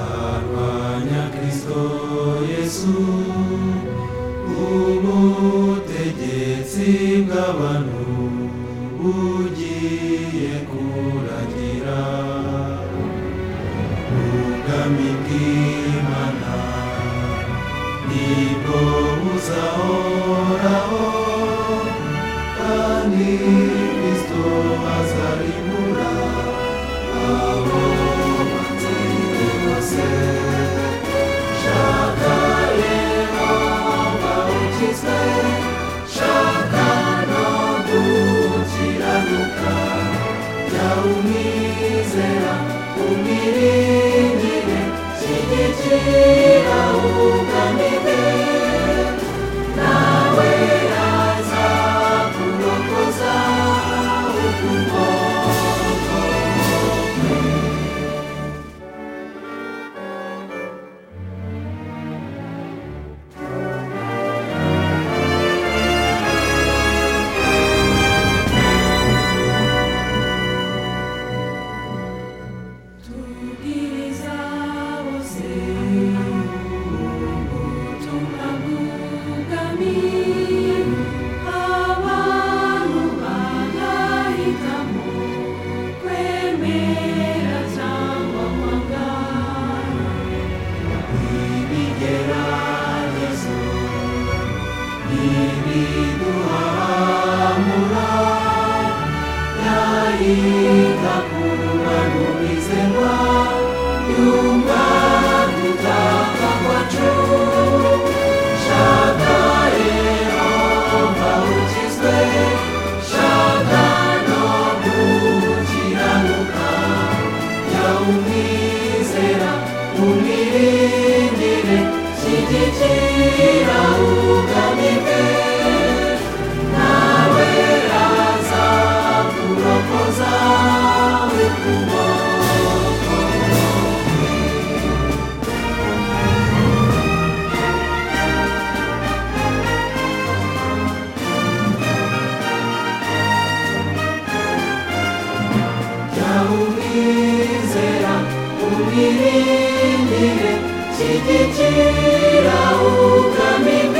arwanya Kristo Yesu ubutegetsi bw'abantu bugiye kuragira ubwami bw'Imana nibwo buzahoraho kandi Kristo azarimbura abo batsinze bose shaka Yehova ukizwe shaka no gukiranuka jya umwizera umwiringire shyigikira ubwami bwe nawe azakurokoza ukuboko Tubwiriza bose ubutumwa bw'ubwami, abantu bagahitamo kwemera cyangwa kwanga. ibigeragezo ntibiduhamura yahita kumanurikirwa yumva gutaka kwacu shaka yehova ukizwe shaka no gukiranuka jya umwizera umwiringire shyigikira ubwami bwe nawe azakurokoza ukuboko jya umwizera umwiringire shyigikira ubwami bwe